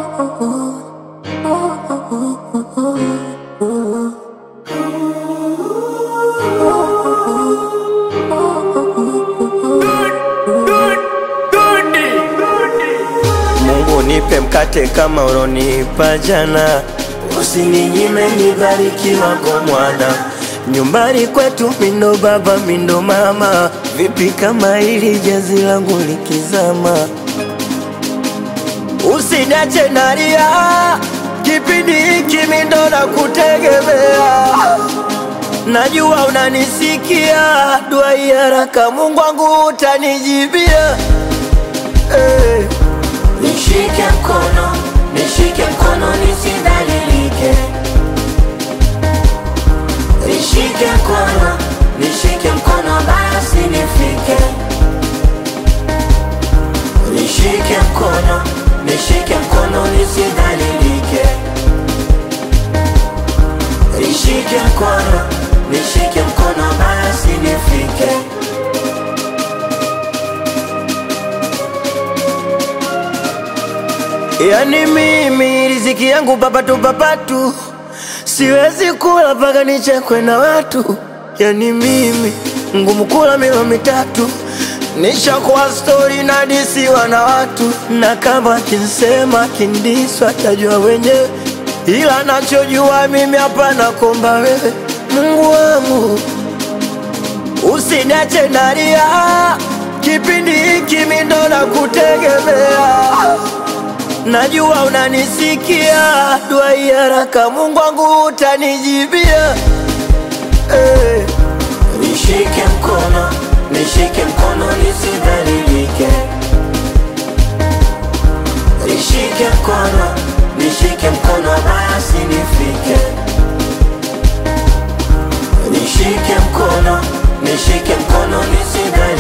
Mungu nipe mkate kama ulonipa jana, usininyime nibarikiwa kwa mwana. Nyumbani kwetu mindo baba mindo mama, vipi kama hili jazi langu likizama? Usiniache nalia, kipindi hiki mindo na kutegemea Najua unanisikia, dua hii haraka Mungu wangu utanijibia hey. Nishike mkono, nishike mkono nisidhalilike. Nishike mkono, nishike mkono basi nifike. Nishike mkono, nishike mkono nisidhalilike. Nishike mkono, nishike mkono basi nifike. Yani mimi riziki yangu papatu papatu, siwezi kula mpaka nichekwe na watu. Yani mimi ngumu kula milo mitatu, nishakuwa stori na disiwa na watu, na kama kinsema kindiswa tajua wenyewe, ila nachojua mimi hapana komba wewe Mungu wangu usiniache nalia, kipindi hiki mimi ndo nakutegemea Najua unanisikia, dua hii haraka Mungu wangu utanijibia hey. Nishike mkono, nishike mkono nisidhalilike. Nishike mkono, nishike mkono basi nifike. Nishike mkono, nishike mkono nisidhalilike.